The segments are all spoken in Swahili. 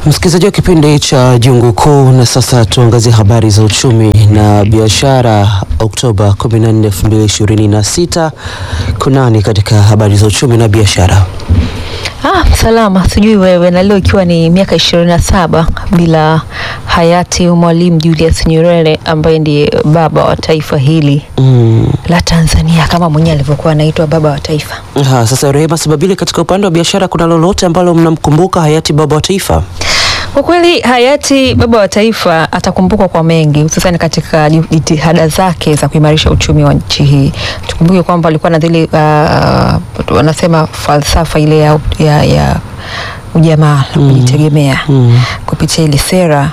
Msikilizaji wa kipindi cha Jungu Kuu, na sasa tuangazie habari za uchumi na biashara Oktoba 14, 2026. Kunani katika habari za uchumi na biashara? Ah, salama sijui wewe. Na leo ikiwa ni miaka ishirini na saba bila hayati Mwalimu Julius Nyerere ambaye ndiye baba wa taifa hili Mm. la Tanzania kama mwenyewe alivyokuwa anaitwa baba wa taifa. Ha, sasa Rehema Sababile, katika upande wa biashara kuna lolote ambalo mnamkumbuka hayati baba wa taifa? Kwa kweli hayati baba wa taifa atakumbukwa kwa mengi, hususan katika jitihada zake za kuimarisha uchumi wa nchi hii. Tukumbuke kwamba alikuwa na zile uh, wanasema falsafa ile ya, ya, ya ujamaa na kujitegemea Mm. kupitia ile sera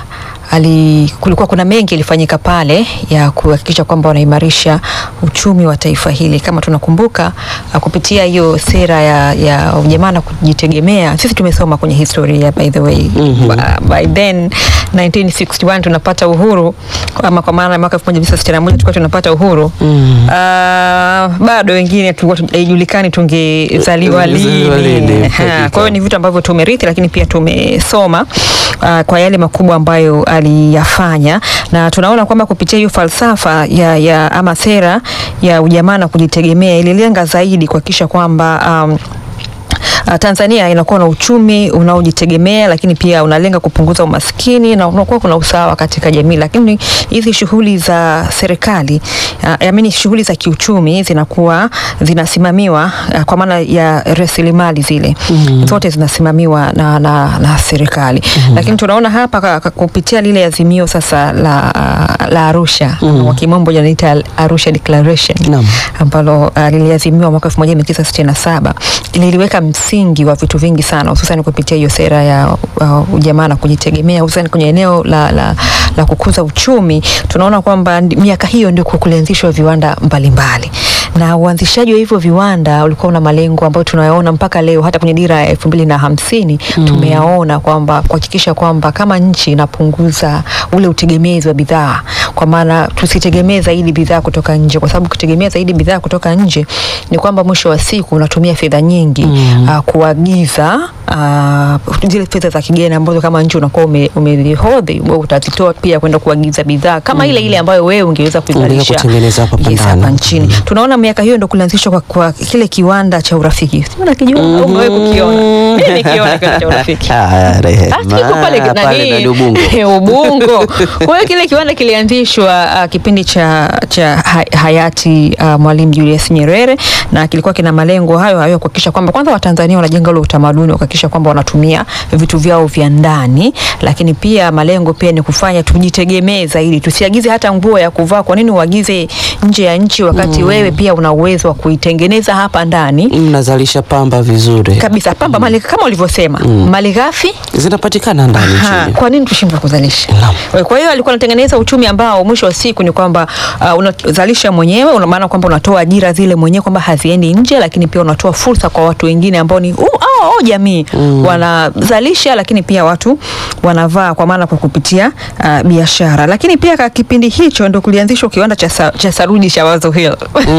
ali, kulikuwa kuna mengi yalifanyika pale ya kuhakikisha kwamba wanaimarisha uchumi wa taifa hili. Kama tunakumbuka uh, kupitia hiyo sera ya, ya ujamaa na kujitegemea, sisi tumesoma kwenye historia by the way Mhm. Ba- by then 1961 tunapata uhuru ama kwa maana mwaka 1961 tulikuwa tunapata uhuru Mm. Ah, bado wengine tulikuwa tu- haijulikani tungezaliwa Tungezaliwa lini, lini. hakika. Ha, Kwa hiyo ni vitu ambavyo tumerithi, lakini pia tumesoma ah, kwa yale makubwa ambayo aliyafanya, na tunaona kwamba kupitia hiyo falsafa ya, ya ama sera ya ujamaa na kujitegemea ililenga zaidi kuhakikisha kwamba um, Uh, Tanzania inakuwa na uchumi unaojitegemea lakini pia unalenga kupunguza umaskini na unakuwa kuna usawa katika jamii. Lakini hizi shughuli za serikali uh, amini shughuli za kiuchumi zinakuwa zinasimamiwa uh, kwa maana ya rasilimali zile Mhm. zote zinasimamiwa na, na, na serikali lakini tunaona hapa ka- ka- kupitia lile azimio sasa la, la Arusha Mhm. kwa kimombo janaita Arusha Declaration Naam. ambalo uh, liliazimiwa mwaka 1967 liliweka msingi wa vitu vingi sana hususan kupitia hiyo sera ya uh, ujamaa na kujitegemea hususan kwenye eneo la, la, la kukuza uchumi. Tunaona kwamba ndi- miaka hiyo ndio kulianzishwa viwanda mbalimbali na uanzishaji wa hivyo viwanda ulikuwa una malengo ambayo tunayaona mpaka leo, hata kwenye dira ya elfu mbili na hamsini tumeyaona kwamba kuhakikisha kwamba kama nchi inapunguza ule utegemezi wa bidhaa, kwa maana tusitegemee zaidi bidhaa kutoka nje, kwa sababu kutegemea zaidi bidhaa kutoka nje ni kwamba mwisho wa siku unatumia fedha nyingi Mm. ah, kuagiza ah, zile fedha za kigeni ambazo kama nchi unakuwa ume- umezihodhi, wewe utazitoa pia kwenda kuagiza bidhaa kama ile ile ambayo wewe ungeweza kuizalisha kutengeneza hapa yes, ndani. hapa nchini. Tunaona miaka hiyo ndo kulianzishwa kwa, kwa kile kiwanda cha urafiki. Sijui unakijua au umewahi kukiona? Mimi nikiona kiwanda cha urafiki. Ah, Rehema. Ah, kiko pale Pale nani? ndani Ubungo. Ubungo. Kwa hiyo kile kiwanda kilianzishwa uh, kipindi cha, cha ha- hayati uh, Mwalimu Julius Nyerere na kilikuwa kina malengo hayo hayo kuhakikisha kwamba kwanza Watanzania wanajenga ule utamaduni wa kuhakikisha kwamba wanatumia vitu vyao vya ndani, lakini pia malengo pia ni kufanya tujitegemee zaidi, tusiagize hata nguo ya kuvaa. Kwa nini uagize nje ya nchi wakati wewe pia una uwezo wa kuitengeneza hapa ndani Mnazalisha pamba vizuri, kabisa? Pamba mali kama ulivyosema, mali ghafi zinapatikana ndani Aha, nchini. kwa nini tushindwe kuzalisha? Naam. Kwa hiyo alikuwa anatengeneza uchumi ambao mwisho wa siku ni kwamba uh, unazalisha mwenyewe, una maana kwamba unatoa ajira zile mwenyewe kwamba haziendi nje, lakini pia unatoa fursa kwa watu wengine ambao ni uh, oh, oh, jamii wanazalisha, lakini pia watu wanavaa, kwa maana kwa kupitia uh, biashara. Lakini pia kwa kipindi hicho ndo kulianzishwa kiwanda cha, sa, cha saruji cha Wazo Hill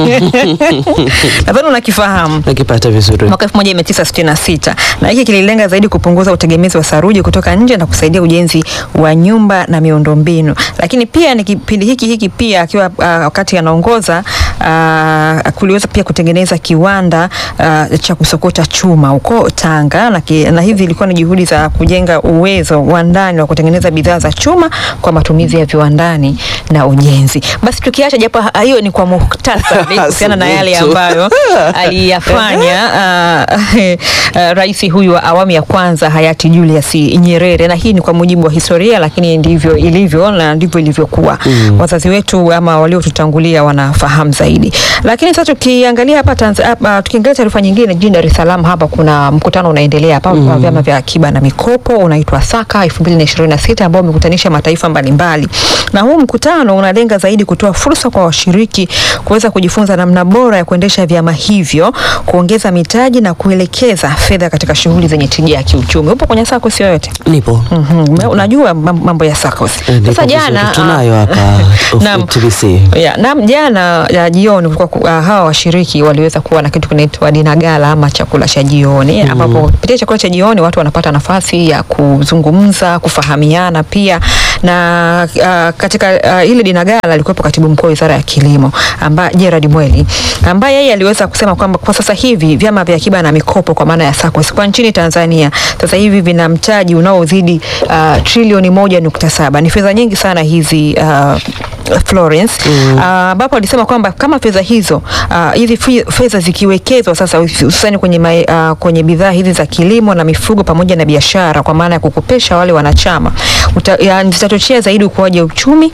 nadhani unakifahamu Nakipata vizuri. mwaka 1966 na hiki kililenga zaidi kupunguza utegemezi wa saruji kutoka nje na kusaidia ujenzi wa nyumba na miundombinu. Lakini pia ni kipindi hiki hiki pia akiwa uh, wakati anaongoza uh, kuliweza pia kutengeneza kiwanda uh, cha kusokota chuma huko Tanga na, ki, na hivi ilikuwa ni juhudi za kujenga uwezo wa ndani wa kutengeneza bidhaa za chuma kwa matumizi ya viwandani na ujenzi. Basi tukiacha japo ha- hiyo ni kwa muhtasari kuhusiana na yale Subutu. ambayo aliyafanya uh, uh, rais huyu wa awamu ya kwanza hayati Julius Nyerere, na hii ni kwa mujibu wa historia, lakini ndivyo ilivyo na ndivyo ilivyokuwa. Wazazi wetu ama waliotutangulia wanafahamu zaidi. Lakini sasa tukiangalia hapa Tanzania, hapa tukiangalia taarifa nyingine, jijini Dar es Salaam hapa kuna mkutano unaendelea hapa wa vyama vya akiba na mikopo unaitwa Saka 2026 ambao umekutanisha mataifa mbalimbali, na huu mkutano unalenga zaidi kutoa fursa kwa washiriki kuweza kujifunza namna bora ya kuendesha vyama hivyo, kuongeza mitaji na kuelekeza fedha katika shughuli zenye tija ya kiuchumi. Upo kwenye SACCOS yoyote? Nipo. Mhm, unajua mam- mambo ya SACCOS. Eh, nipo Sasa vizuri. jana tunayo ah, hapa of- Naam. TBC. Ya, naam, jana ya, jioni kulikuwa ku- ah, hawa washiriki waliweza kuwa na kitu kinaitwa dinagala ama chakula cha jioni ambapo kupitia chakula cha jioni watu wanapata nafasi ya kuzungumza, kufahamiana pia na ah, katika ah, ile dinagala alikuwepo katibu mkuu wa wizara ya kilimo ambaye Gerard Mweli ambaye yeye aliweza kusema kwamba kwa sasa hivi vyama vya akiba na mikopo kwa maana ya SACCOS kwa nchini Tanzania sasa hivi vina mtaji unaozidi uh, trilioni moja nukta saba. Ni fedha nyingi sana hizi uh, Florence ambapo alisema kwamba kama fedha hizo uh, hizi fi- fedha zikiwekezwa sasa hususani kwenye, mae- uh, kwenye bidhaa hizi za kilimo na mifugo pamoja na biashara kwa maana ya kukopesha wale wanachama uta- ya- zitachochea zaidi ukuaji wa uchumi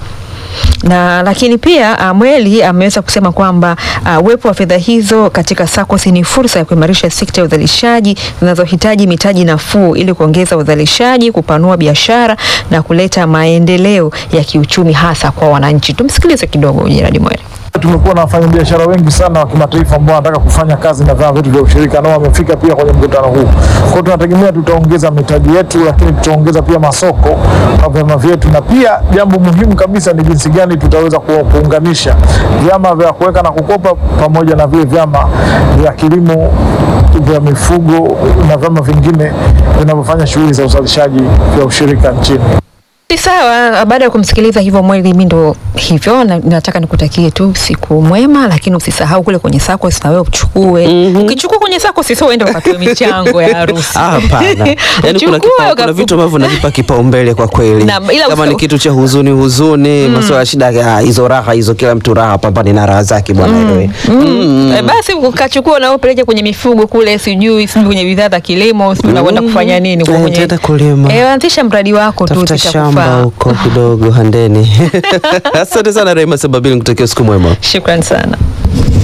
na lakini pia uh, Mweli ameweza kusema kwamba uh, uwepo wa fedha hizo katika SACCOS ni fursa ya kuimarisha sekta ya uzalishaji zinazohitaji mitaji nafuu ili kuongeza uzalishaji, kupanua biashara na kuleta maendeleo ya kiuchumi hasa kwa wananchi. Tumsikilize kidogo Gerard Mweli. Tumekuwa na wafanyabiashara wengi sana wa kimataifa ambao wanataka kufanya kazi na vyama vyetu vya ushirika nao wamefika pia kwenye mkutano huu. Kwa hiyo tunategemea tutaongeza mitaji yetu, lakini tutaongeza pia masoko kwa vyama vyetu, na pia jambo muhimu kabisa ni jinsi gani tutaweza ku- kuunganisha vyama vya kuweka na kukopa pamoja na vile vyama vya kilimo vya mifugo na vyama vingine vinavyofanya shughuli za uzalishaji vya ushirika nchini. Ni sawa. Baada ya kumsikiliza hivyo Mweli, mi ndo hivyo na, nataka nikutakie tu siku mwema, lakini usisahau kule kwenye SACCOS na wewe uchukue. Ukichukua kwenye SACCOS sio uende ukatoe michango ya harusi. Ah, Hapana, yaani kuna, Uchukue kipa, kuna ukafu- vitu ambavyo navipa kipaumbele kwa kweli. Na, ila Kama usa- ni kitu cha huzuni huzuni, masuala ya shida, ah, hizo raha hizo, kila mtu raha, pambane na raha zake bwana. wewe. Mm. Eh, basi ukachukua na upeleke kwenye mifugo kule, sijui sijui kwenye bidhaa za kilimo, sijui unakwenda kufanya nini kwa Eh, kwenye nitaenda kulima. Eh, anzisha mradi wako tu Tafuta shamba utakufaa. huko kidogo Handeni. Asante sana Rehema Sababili, nikutakia siku mwema. Shukran sana.